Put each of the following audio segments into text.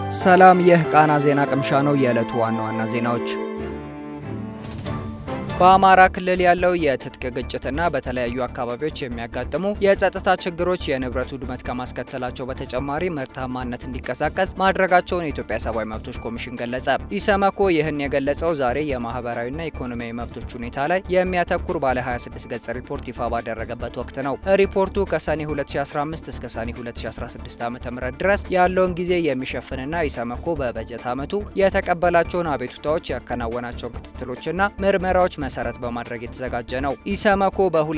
ሰላም፣ ይህ ቃና ዜና ቅምሻ ነው። የዕለቱ ዋና ዋና ዜናዎች በአማራ ክልል ያለው የትጥቅ ግጭትና በተለያዩ አካባቢዎች የሚያጋጥሙ የጸጥታ ችግሮች የንብረት ውድመት ከማስከተላቸው በተጨማሪ ምርታማነት እንዲቀሳቀስ ማድረጋቸውን የኢትዮጵያ ሰብአዊ መብቶች ኮሚሽን ገለጸ። ኢሰመኮ ይህን የገለጸው ዛሬ የማህበራዊና ኢኮኖሚያዊ መብቶች ሁኔታ ላይ የሚያተኩር ባለ 26 ገጽ ሪፖርት ይፋ ባደረገበት ወቅት ነው። ሪፖርቱ ከሰኔ 2015 እስከ ሰኔ 2016 ዓ.ም ድረስ ያለውን ጊዜ የሚሸፍንና ኢሰመኮ በበጀት ዓመቱ የተቀበላቸውን አቤቱታዎች ያከናወናቸውን ክትትሎችና ምርመራዎች መሰረት በማድረግ የተዘጋጀ ነው። ኢሰመኮ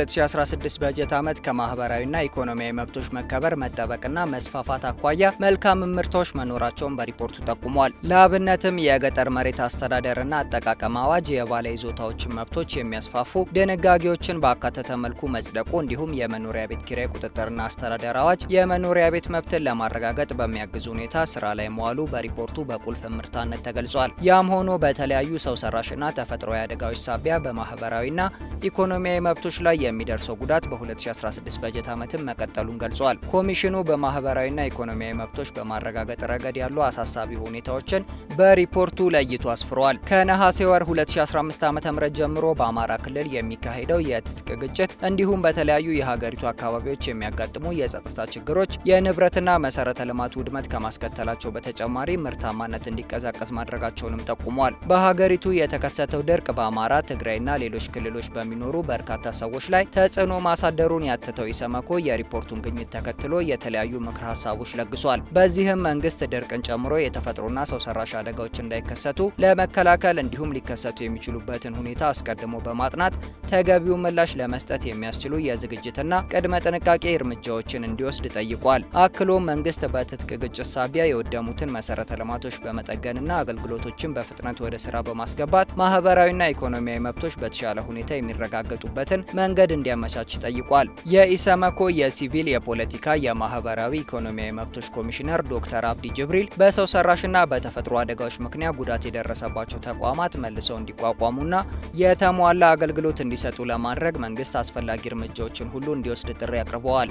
በ2016 በጀት ዓመት ከማህበራዊና ኢኮኖሚያዊ መብቶች መከበር መጠበቅና መስፋፋት አኳያ መልካም ምርታዎች መኖራቸውን በሪፖርቱ ጠቁሟል። ለአብነትም የገጠር መሬት አስተዳደርና አጠቃቀም አዋጅ የባለ ይዞታዎችን መብቶች የሚያስፋፉ ድንጋጌዎችን ባካተተ መልኩ መጽደቁ፣ እንዲሁም የመኖሪያ ቤት ኪራይ ቁጥጥርና አስተዳደር አዋጅ የመኖሪያ ቤት መብትን ለማረጋገጥ በሚያግዝ ሁኔታ ስራ ላይ መዋሉ በሪፖርቱ በቁልፍ ምርታነት ተገልጿል። ያም ሆኖ በተለያዩ ሰው ሰራሽና ተፈጥሯዊ አደጋዎች ሳቢያ በማህበራዊና ኢኮኖሚያዊ መብቶች ላይ የሚደርሰው ጉዳት በ2016 በጀት ዓመትም መቀጠሉን ገልጿል። ኮሚሽኑ በማህበራዊና ኢኮኖሚያዊ መብቶች በማረጋገጥ ረገድ ያሉ አሳሳቢ ሁኔታዎችን በሪፖርቱ ለይቶ አስፍሯል። ከነሐሴ ወር 2015 ዓ.ም ጀምሮ በአማራ ክልል የሚካሄደው የትጥቅ ግጭት እንዲሁም በተለያዩ የሀገሪቱ አካባቢዎች የሚያጋጥሙ የጸጥታ ችግሮች የንብረትና መሰረተ ልማት ውድመት ከማስከተላቸው በተጨማሪ ምርታማነት እንዲቀዛቀዝ ማድረጋቸውንም ጠቁሟል። በሀገሪቱ የተከሰተው ድርቅ በአማራ ትግራይና ሌሎች ክልሎች በሚኖሩ በርካታ ሰዎች ላይ ተጽዕኖ ማሳደሩን ያተተው ኢሰመኮ የሪፖርቱን ግኝት ተከትሎ የተለያዩ ምክር ሀሳቦች ለግሷል። በዚህም መንግስት ድርቅን ጨምሮ የተፈጥሮና ሰው ሰራሽ አደጋዎች እንዳይከሰቱ ለመከላከል እንዲሁም ሊከሰቱ የሚችሉበትን ሁኔታ አስቀድሞ በማጥናት ተገቢው ምላሽ ለመስጠት የሚያስችሉ የዝግጅትና ቅድመ ጥንቃቄ እርምጃዎችን እንዲወስድ ጠይቋል። አክሎም መንግስት በትጥቅ ግጭት ሳቢያ የወደሙትን መሰረተ ልማቶች በመጠገንና አገልግሎቶችን በፍጥነት ወደ ስራ በማስገባት ማህበራዊና ኢኮኖሚያዊ መብቶች በተሻለ ሁኔታ የሚረጋገጡበትን መንገድ እንዲያመቻች ጠይቋል። የኢሰመኮ የሲቪል የፖለቲካ የማህበራዊ ኢኮኖሚያዊ መብቶች ኮሚሽነር ዶክተር አብዲ ጅብሪል በሰው ሰራሽና በተፈጥሮ አደጋዎች ምክንያት ጉዳት የደረሰባቸው ተቋማት መልሰው እንዲቋቋሙና የተሟላ አገልግሎት እንዲሰጡ ለማድረግ መንግስት አስፈላጊ እርምጃዎችን ሁሉ እንዲወስድ ጥሪ አቅርበዋል።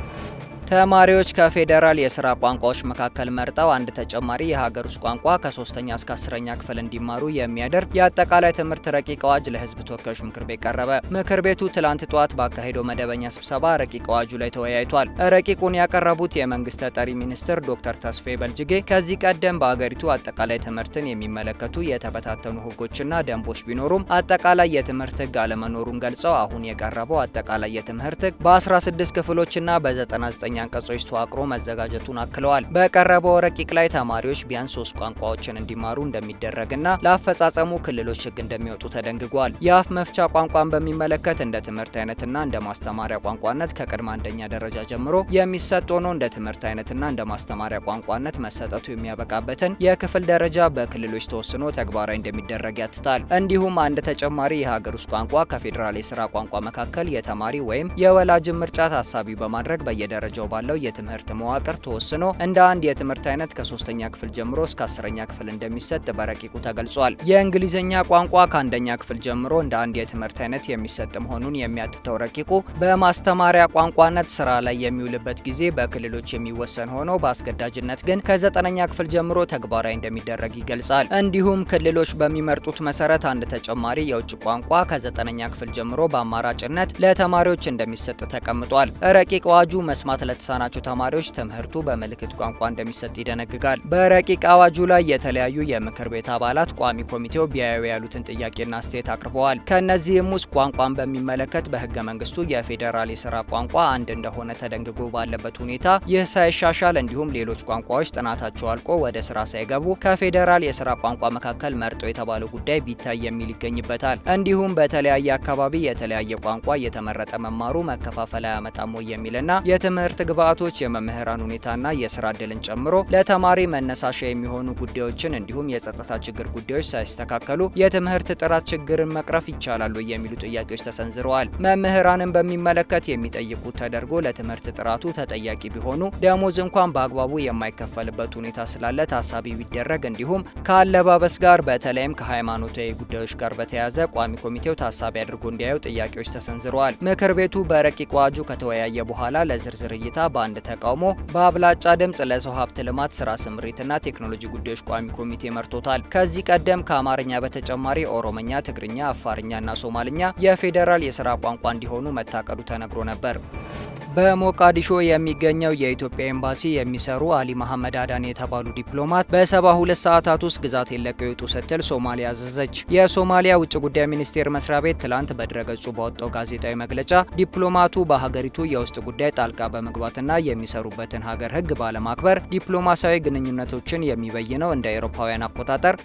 ተማሪዎች ከፌዴራል የስራ ቋንቋዎች መካከል መርጠው አንድ ተጨማሪ የሀገር ውስጥ ቋንቋ ከሶስተኛ እስከ አስረኛ ክፍል እንዲማሩ የሚያደርግ የአጠቃላይ ትምህርት ረቂቅ አዋጅ ለህዝብ ተወካዮች ምክር ቤት ቀረበ። ምክር ቤቱ ትላንት ጠዋት ባካሄደው መደበኛ ስብሰባ ረቂቅ አዋጁ ላይ ተወያይቷል። ረቂቁን ያቀረቡት የመንግስት ተጠሪ ሚኒስትር ዶክተር ተስፋዬ በልጅጌ ከዚህ ቀደም በአገሪቱ አጠቃላይ ትምህርትን የሚመለከቱ የተበታተኑ ህጎችና ደንቦች ቢኖሩም አጠቃላይ የትምህርት ህግ አለመኖሩን ገልጸው አሁን የቀረበው አጠቃላይ የትምህርት ህግ በ16 ክፍሎችና በ99 አንቀጾች ተዋቅሮ መዘጋጀቱን አክለዋል። በቀረበው ረቂቅ ላይ ተማሪዎች ቢያንስ ሶስት ቋንቋዎችን እንዲማሩ እንደሚደረግና ለአፈጻጸሙ ክልሎች ህግ እንደሚወጡ ተደንግጓል። የአፍ መፍቻ ቋንቋን በሚመለከት እንደ ትምህርት አይነትና እንደ ማስተማሪያ ቋንቋነት ከቅድመ አንደኛ ደረጃ ጀምሮ የሚሰጥ ሆኖ እንደ ትምህርት አይነትና እንደ ማስተማሪያ ቋንቋነት መሰጠቱ የሚያበቃበትን የክፍል ደረጃ በክልሎች ተወስኖ ተግባራዊ እንደሚደረግ ያትታል። እንዲሁም አንድ ተጨማሪ የሀገር ውስጥ ቋንቋ ከፌዴራል የስራ ቋንቋ መካከል የተማሪ ወይም የወላጅን ምርጫ ታሳቢ በማድረግ በየደረጃው ባለው የትምህርት መዋቅር ተወስኖ እንደ አንድ የትምህርት አይነት ከሶስተኛ ክፍል ጀምሮ እስከ አስረኛ ክፍል እንደሚሰጥ በረቂቁ ተገልጿል። የእንግሊዝኛ ቋንቋ ከአንደኛ ክፍል ጀምሮ እንደ አንድ የትምህርት አይነት የሚሰጥ መሆኑን የሚያትተው ረቂቁ በማስተማሪያ ቋንቋነት ስራ ላይ የሚውልበት ጊዜ በክልሎች የሚወሰን ሆኖ በአስገዳጅነት ግን ከዘጠነኛ ክፍል ጀምሮ ተግባራዊ እንደሚደረግ ይገልጻል። እንዲሁም ክልሎች በሚመርጡት መሰረት አንድ ተጨማሪ የውጭ ቋንቋ ከዘጠነኛ ክፍል ጀምሮ በአማራጭነት ለተማሪዎች እንደሚሰጥ ተቀምጧል። ረቂቅ አዋጁ መስማት ለተሳናቸው ተማሪዎች ትምህርቱ በምልክት ቋንቋ እንደሚሰጥ ይደነግጋል። በረቂቅ አዋጁ ላይ የተለያዩ የምክር ቤት አባላት ቋሚ ኮሚቴው ቢያዩ ያሉትን ጥያቄና አስተያየት አቅርበዋል። ከእነዚህም ውስጥ ቋንቋን በሚመለከት በህገ መንግስቱ የፌዴራል የስራ ቋንቋ አንድ እንደሆነ ተደንግጎ ባለበት ሁኔታ ይህ ሳይሻሻል እንዲሁም ሌሎች ቋንቋዎች ጥናታቸው አልቆ ወደ ስራ ሳይገቡ ከፌዴራል የስራ ቋንቋ መካከል መርጦ የተባለው ጉዳይ ቢታይ የሚል ይገኝበታል። እንዲሁም በተለያየ አካባቢ የተለያየ ቋንቋ እየተመረጠ መማሩ መከፋፈል አያመጣም ወይ የሚልና የትምህርት ግብዓቶች የመምህራን ሁኔታና የስራ እድልን ጨምሮ ለተማሪ መነሳሻ የሚሆኑ ጉዳዮችን እንዲሁም የጸጥታ ችግር ጉዳዮች ሳይስተካከሉ የትምህርት ጥራት ችግርን መቅረፍ ይቻላሉ የሚሉ ጥያቄዎች ተሰንዝረዋል። መምህራንን በሚመለከት የሚጠይቁት ተደርጎ ለትምህርት ጥራቱ ተጠያቂ ቢሆኑ ደሞዝ እንኳን በአግባቡ የማይከፈልበት ሁኔታ ስላለ ታሳቢ ቢደረግ እንዲሁም ከአለባበስ ጋር በተለይም ከሃይማኖታዊ ጉዳዮች ጋር በተያያዘ ቋሚ ኮሚቴው ታሳቢ አድርጎ እንዲያዩ ጥያቄዎች ተሰንዝረዋል። ምክር ቤቱ በረቂቅ አዋጁ ከተወያየ በኋላ ለዝርዝር እይታ ሁኔታ በአንድ ተቃውሞ በአብላጫ ድምፅ ለሰው ሀብት ልማት ስራ ስምሪትና ቴክኖሎጂ ጉዳዮች ቋሚ ኮሚቴ መርቶታል። ከዚህ ቀደም ከአማርኛ በተጨማሪ ኦሮምኛ፣ ትግርኛ፣ አፋርኛና ሶማልኛ የፌዴራል የስራ ቋንቋ እንዲሆኑ መታቀዱ ተነግሮ ነበር። በሞቃዲሾ የሚገኘው የኢትዮጵያ ኤምባሲ የሚሰሩ አሊ መሐመድ አዳን የተባሉ ዲፕሎማት በሰባ ሁለት ሰዓታት ውስጥ ግዛት የለቀው ይውጡ ስትል ሶማሊያ አዘዘች። የሶማሊያ ውጭ ጉዳይ ሚኒስቴር መስሪያ ቤት ትላንት በድረገጹ ባወጣው ጋዜጣዊ መግለጫ ዲፕሎማቱ በሀገሪቱ የውስጥ ጉዳይ ጣልቃ በመግባትና የሚሰሩበትን ሀገር ሕግ ባለማክበር ዲፕሎማሲያዊ ግንኙነቶችን የሚበይነው እንደ አውሮፓውያን አቆጣጠር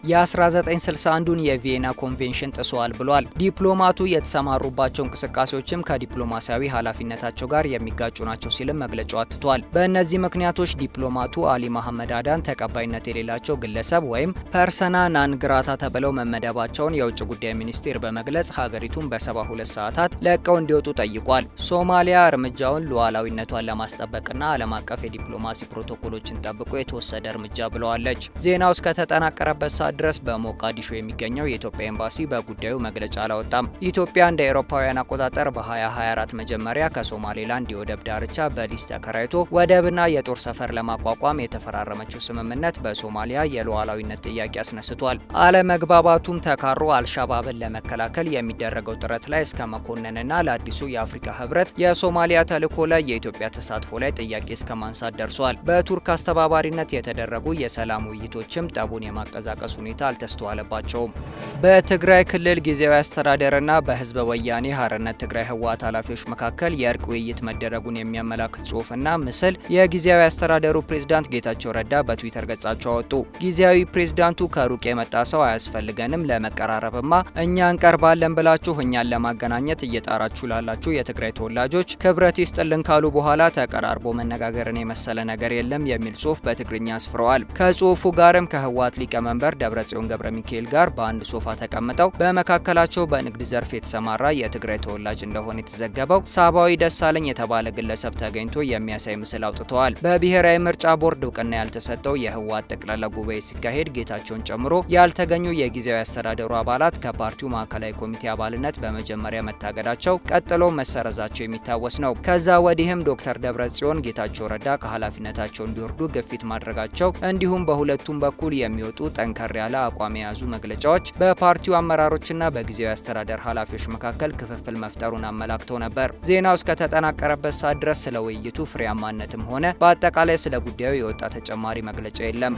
የ1961ን የቪየና ኮንቬንሽን ጥሰዋል ብሏል። ዲፕሎማቱ የተሰማሩባቸው እንቅስቃሴዎችም ከዲፕሎማሲያዊ ኃላፊነታቸው ጋር የሚ ጋጩ ናቸው ሲልም መግለጫው አትቷል። በእነዚህ ምክንያቶች ዲፕሎማቱ አሊ መሐመድ አዳን ተቀባይነት የሌላቸው ግለሰብ ወይም ፐርሰና ናን ግራታ ተብለው መመደባቸውን የውጭ ጉዳይ ሚኒስቴር በመግለጽ ሀገሪቱን በ72 ሰዓታት ለቀው እንዲወጡ ጠይቋል። ሶማሊያ እርምጃውን ሉዓላዊነቷን ለማስጠበቅና ዓለም አቀፍ የዲፕሎማሲ ፕሮቶኮሎችን ጠብቆ የተወሰደ እርምጃ ብለዋለች። ዜናው እስከተጠናቀረበት ሰዓት ድረስ በሞቃዲሾ የሚገኘው የኢትዮጵያ ኤምባሲ በጉዳዩ መግለጫ አላወጣም። ኢትዮጵያ እንደ አውሮፓውያን አቆጣጠር በ2024 መጀመሪያ ከሶማሌላንድ የወደብ ዳርቻ በሊዝ ተከራይቶ ወደብና የጦር ሰፈር ለማቋቋም የተፈራረመችው ስምምነት በሶማሊያ የሉዓላዊነት ጥያቄ አስነስቷል። አለመግባባቱም ተካሮ አልሻባብን ለመከላከል የሚደረገው ጥረት ላይ እስከ መኮንንና ለአዲሱ የአፍሪካ ህብረት የሶማሊያ ተልዕኮ ላይ የኢትዮጵያ ተሳትፎ ላይ ጥያቄ እስከ ማንሳት ደርሷል። በቱርክ አስተባባሪነት የተደረጉ የሰላም ውይይቶችም ጠቡን የማቀዛቀስ ሁኔታ አልተስተዋለባቸውም። በትግራይ ክልል ጊዜያዊ አስተዳደርና በህዝበ ወያኔ ሀርነት ትግራይ ህወሓት ኃላፊዎች መካከል የእርቅ ውይይት መደረጉን የሚያመላክት ጽሁፍና ምስል የጊዜያዊ አስተዳደሩ ፕሬዝዳንት ጌታቸው ረዳ በትዊተር ገጻቸው አወጡ። ጊዜያዊ ፕሬዝዳንቱ ከሩቅ የመጣ ሰው አያስፈልገንም፣ ለመቀራረብማ እኛ እንቀርባለን ብላችሁ እኛን ለማገናኘት እየጣራችሁ ላላችሁ የትግራይ ተወላጆች ክብረት ይስጥልን ካሉ በኋላ ተቀራርቦ መነጋገርን የመሰለ ነገር የለም የሚል ጽሁፍ በትግርኛ አስፍረዋል። ከጽሁፉ ጋርም ከህወሓት ሊቀመንበር ደብረጽዮን ገብረ ሚካኤል ጋር በአንድ ሶፋ ተቀምጠው በመካከላቸው በንግድ ዘርፍ የተሰማራ የትግራይ ተወላጅ እንደሆነ የተዘገበው ሳባዊ ደሳለኝ የተባለ ግለሰብ ተገኝቶ የሚያሳይ ምስል አውጥተዋል። በብሔራዊ ምርጫ ቦርድ እውቅና ያልተሰጠው የህወሓት ጠቅላላ ጉባኤ ሲካሄድ ጌታቸውን ጨምሮ ያልተገኙ የጊዜያዊ አስተዳደሩ አባላት ከፓርቲው ማዕከላዊ ኮሚቴ አባልነት በመጀመሪያ መታገዳቸው ቀጥሎ መሰረዛቸው የሚታወስ ነው። ከዛ ወዲህም ዶክተር ደብረጽዮን ጌታቸው ረዳ ከኃላፊነታቸው እንዲወርዱ ግፊት ማድረጋቸው እንዲሁም በሁለቱም በኩል የሚወጡ ጠንከር ያለ አቋም የያዙ መግለጫዎች በፓርቲው አመራሮችና በጊዜያዊ አስተዳደር ኃላፊዎች መካከል ክፍፍል መፍጠሩን አመላክተው ነበር። ዜናው እስከተጠናቀረበት ሰዓት ድረስ ስለ ውይይቱ ፍሬያማነትም ሆነ በአጠቃላይ ስለ ጉዳዩ የወጣ ተጨማሪ መግለጫ የለም።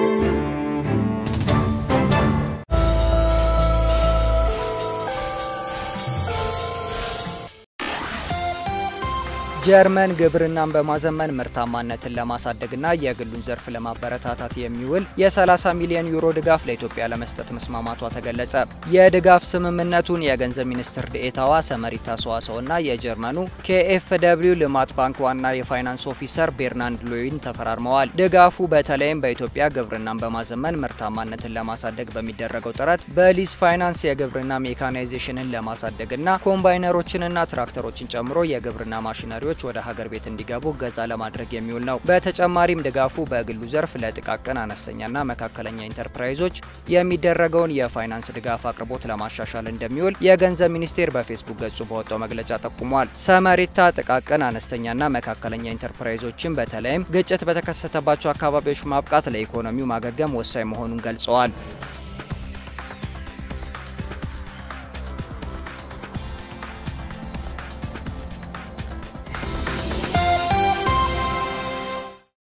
ጀርመን ግብርናን በማዘመን ምርታማነትን ለማሳደግና የግሉን ዘርፍ ለማበረታታት የሚውል የ30 ሚሊዮን ዩሮ ድጋፍ ለኢትዮጵያ ለመስጠት መስማማቷ ተገለጸ። የድጋፍ ስምምነቱን የገንዘብ ሚኒስትር ዴኤታዋ ሰመሪታ ሰዋሰውና የጀርመኑ ኬኤፍ ደብሊው ልማት ባንክ ዋና የፋይናንስ ኦፊሰር ቤርናንድ ሎይን ተፈራርመዋል። ድጋፉ በተለይም በኢትዮጵያ ግብርናን በማዘመን ምርታማነትን ለማሳደግ በሚደረገው ጥረት በሊዝ ፋይናንስ የግብርና ሜካናይዜሽንን ለማሳደግና ኮምባይነሮችንና ትራክተሮችን ጨምሮ የግብርና ማሽነሪዎች ወደ ሀገር ቤት እንዲገቡ እገዛ ለማድረግ የሚውል ነው። በተጨማሪም ድጋፉ በግሉ ዘርፍ ለጥቃቅን አነስተኛና መካከለኛ ኢንተርፕራይዞች የሚደረገውን የፋይናንስ ድጋፍ አቅርቦት ለማሻሻል እንደሚውል የገንዘብ ሚኒስቴር በፌስቡክ ገጹ በወጣው መግለጫ ጠቁሟል። ሰመሪታ ጥቃቅን አነስተኛና መካከለኛ ኢንተርፕራይዞችን በተለይም ግጭት በተከሰተባቸው አካባቢዎች ማብቃት ለኢኮኖሚው ማገገም ወሳኝ መሆኑን ገልጸዋል።